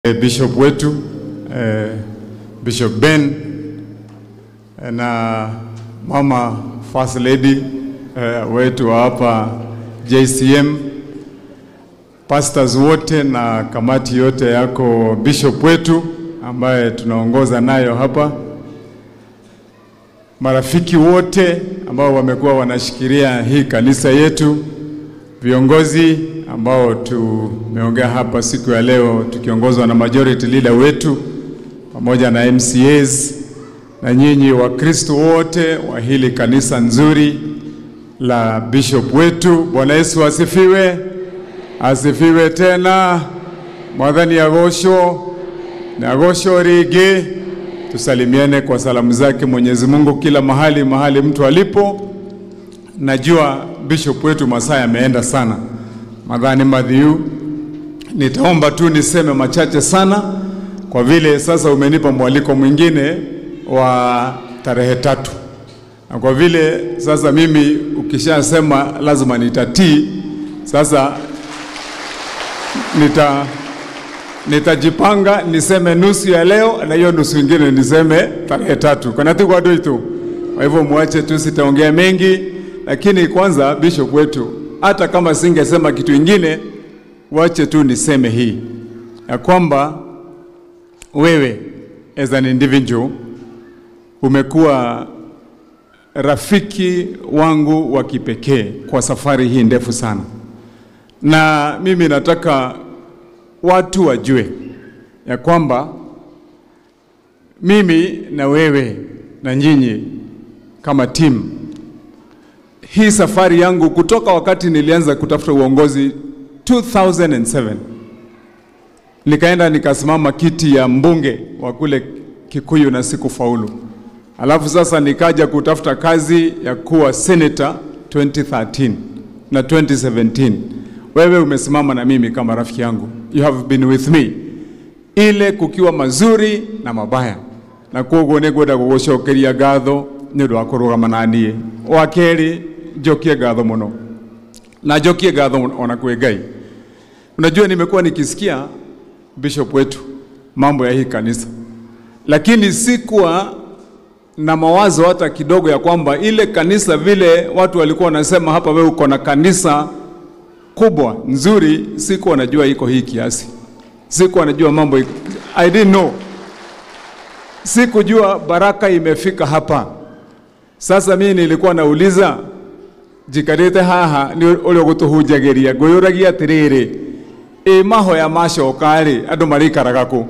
eh, Bishop wetu eh, Bishop Ben eh, na mama First Lady eh, wetu wa hapa JCM, pastors wote na kamati yote yako, bishop wetu ambaye tunaongoza nayo hapa, marafiki wote ambao wamekuwa wanashikilia hii kanisa yetu, viongozi ambao tumeongea hapa siku ya leo tukiongozwa na majority leader wetu pamoja na MCAs na nyinyi Wakristo wote wa hili kanisa nzuri la bishop wetu. Bwana Yesu asifiwe, asifiwe tena. Mwathani agosho na agosho rigi. Tusalimiane kwa salamu zake Mwenyezi Mungu kila mahali mahali mtu alipo. Najua bishop wetu masaa yameenda sana, madhani madhiu, nitaomba tu niseme machache sana, kwa vile sasa umenipa mwaliko mwingine wa tarehe tatu, na kwa vile sasa mimi ukishasema lazima nitatii. Sasa nita nitajipanga niseme nusu ya leo na hiyo nusu ingine niseme tarehe tatu kanatikuadoitu. Kwa hivyo muache tu, sitaongea mengi, lakini kwanza bishop wetu, hata kama singesema kitu ingine, wache tu niseme hii ya kwamba wewe as an individual umekuwa rafiki wangu wa kipekee kwa safari hii ndefu sana, na mimi nataka watu wajue ya kwamba mimi na wewe na nyinyi kama timu, hii safari yangu kutoka wakati nilianza kutafuta uongozi 2007 nikaenda nikasimama kiti ya mbunge wa kule Kikuyu na sikufaulu. Alafu sasa nikaja kutafuta kazi ya kuwa senator 2013 na 2017. Wewe umesimama na mimi kama rafiki yangu, you have been with me, ile kukiwa mazuri na mabaya, na koguo nĩngwenda gũgũcokeria ngatho nĩ ũndũ wa kũrũgama na niĩ. Wa kerĩ njokie ngatho mũno na njokie ngatho ona kwĩ Ngai. Unajua, nimekuwa nikisikia bishop wetu mambo ya hii kanisa, lakini sikuwa na mawazo hata kidogo ya kwamba ile kanisa vile watu walikuwa wanasema hapa, wewe uko na kanisa kubwa nzuri, sikuwa najua iko hii kiasi, sikuwa najua mambo iko. I didn't know, sikujua baraka imefika hapa. Sasa mimi nilikuwa nauliza jikarite haha ni uria gutuhunjagiria nguyuragia atiriri ĩ mahoya macoka rĩ andũ marĩikaraga kũ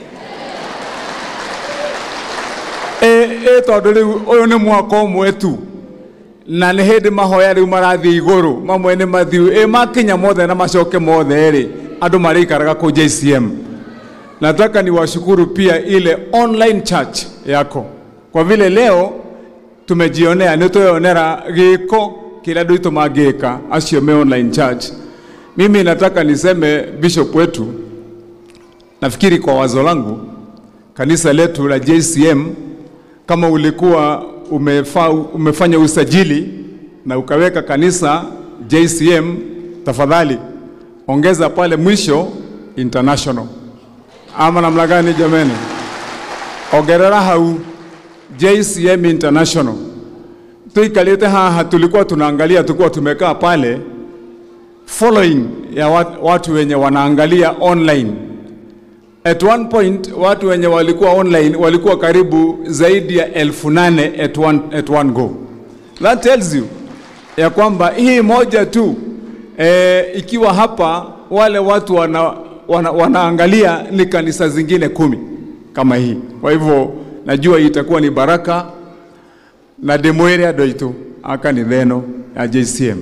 ĩ tondũ rĩu ũyũ nĩ mwaka ũmwe tu na nĩ hĩndĩ mahoya rĩu marathiĩ igũrũ mamwe nĩ mathiu ĩ makinya mothe na macoke mothe rĩ andũ marĩikaraga kũ JCM nataka niwashukuru pia ile online church yako kwa vile leo tumejionea nĩ tweyonera gĩko kĩrĩa andũ aitũ mangĩka acio me online church mimi nataka niseme bishop wetu, nafikiri kwa wazo langu, kanisa letu la JCM, kama ulikuwa umefa, umefanya usajili na ukaweka kanisa JCM, tafadhali ongeza pale mwisho international, ama namna gani jameni? Ongerera hau JCM international. Tuikalite haha, tulikuwa tunaangalia, tulikuwa tumekaa pale following ya watu wenye wanaangalia online. At one point watu wenye walikuwa online walikuwa karibu zaidi ya elfu nane at one, at one go. That tells you ya kwamba hii moja tu e, ikiwa hapa wale watu wana, wana, wanaangalia ni kanisa zingine kumi kama hii. Kwa hivyo najua itakuwa ni baraka na demwere adoitu aka ni theno ya JCM.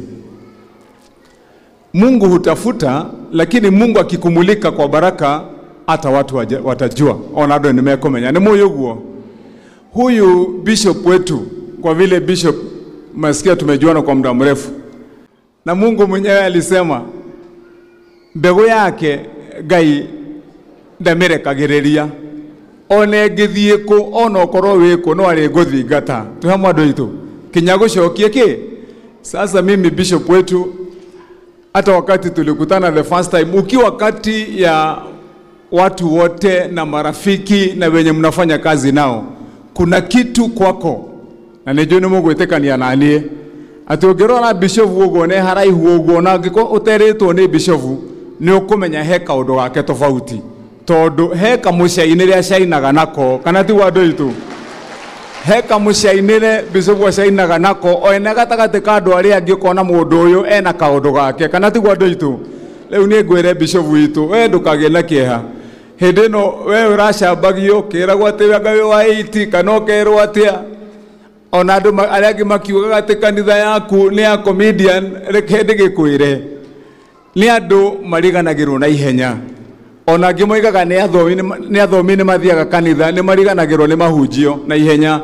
Mungu hutafuta, lakini Mungu akikumulika kwa baraka, hata watu watajua ona ndo nimekomenya ni moyo guo. Huyu bishop wetu, kwa vile bishop masikia tumejuana kwa muda mrefu, na Mungu mwenyewe alisema mbegu yake Ngai ndamirekagiriria one ngithie ku ona okorwo wi ku no ari nguthingata tuhamwe andu aitu kinya gucokie ki sasa mimi bishop wetu hata wakati tulikutana the first time, ukiwa kati ya watu wote na marafiki na wenye mnafanya kazi nao, kuna kitu kwako na nä njå nä må gwä tä kania naniä atä å ngä rora bishofu å guo nä haraihu å guo na ngä å terä two nä bishofu nä å kå menya he kaå ndå gake tofauti tondå he kamå ciai-inä rä a ciainaga nako kana tigwo andå aitå he kamå ciai-inä re bishofu aciainaga nako o ene gatagatä ka andå arä angä kona må ndå å yå ena kaå ndå gake kana tigwo andå aitå rä u nä ngwä re bishofu witå we ndå kagä na kä eha hä ndä ä no we å racambagio kä ragwo atä ngai wa 80 kana å kerwo atä a ona andå arä angä makiugaga atä kanitha yaku nä ya comedian reke ndä gä kwä re nä andå mariganagä rwo na ihenya ona angä moigaga nä athomi nä mathiaga kanitha nä mariganagä rwo nä mahunjio na ihenya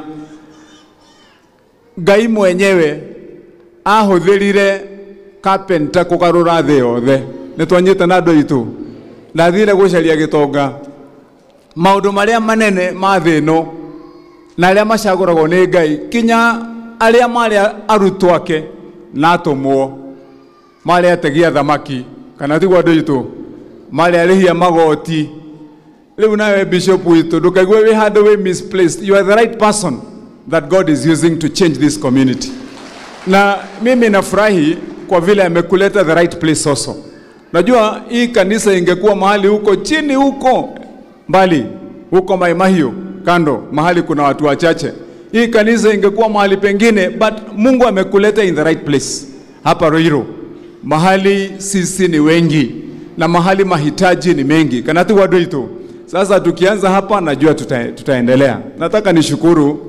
ngai mwenyewe ahå thä rire kapenta kå garå ra thä yothe nä twanyä te na andå aitå ndathire gå caria gä tonga maå ndå marä a manene ma thä no na arĩa macagũragwo nĩ ngai kinya arĩa marĩ arutwo ake na atũmwo marĩ ategia thamaki kana tiguo andũ aitũ marĩ arĩhia magoti rĩu nawe bishop witũ ndũkaigue wĩ handũ wĩ misplaced you are the right person that God is using to change this community na mimi nafurahi kwa vile amekuleta the right place also najua hii kanisa ingekuwa mahali huko chini huko mbali huko Maimahio kando mahali kuna watu wachache. Hii kanisa ingekuwa mahali pengine, but Mungu amekuleta in the right place hapa Ruiru, mahali sisi ni wengi na mahali mahitaji ni mengi kanati wadoito. Sasa tukianza hapa, najua tuta, tutaendelea. Nataka nishukuru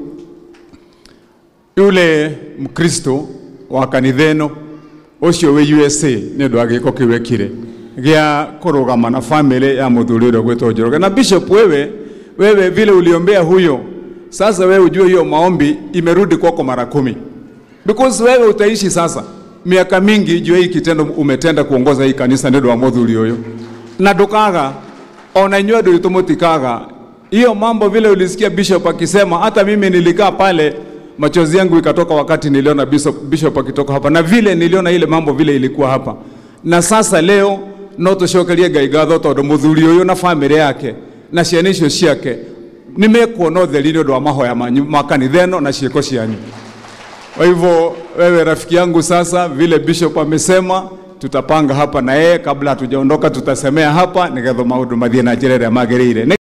yule Mkristo wa kanitheno ucio wi USA nä å ndå wa gä ko kä u ekire gä a kå rå gama na bamä ya må thuri å rä a gwä two njoroge na bishop wewe wewe vile uliombea huyo, sasa wewe ujue hiyo maombi imerudi kwako mara kumi, because wewe utaishi sasa miaka mingi juu hii kitendo umetenda kuongoza hii kanisa ndio wa muthuri huyo, na ndukaga ona inywe ndio tumutikaga hiyo mambo vile ulisikia bishop akisema. Hata mimi nilikaa pale, machozi yangu ikatoka wakati niliona bishop, bishop akitoka hapa, na vile niliona ile mambo vile ilikuwa hapa, na sasa leo no tucokerie ngai ngatho tondu muthuri uyu na family yake na ciana icio ciake nä mekuona å theri nä å ndå wa mahoya manyu ma kanitha ĩno na ciĩko cianyu. Kwa hivyo wewe rafiki yangu, sasa vile bishop amesema, tutapanga hapa na yeye kabla hatujaondoka, tutasemea hapa nigetha maundu mathie na njĩra ĩrĩa magĩrĩire.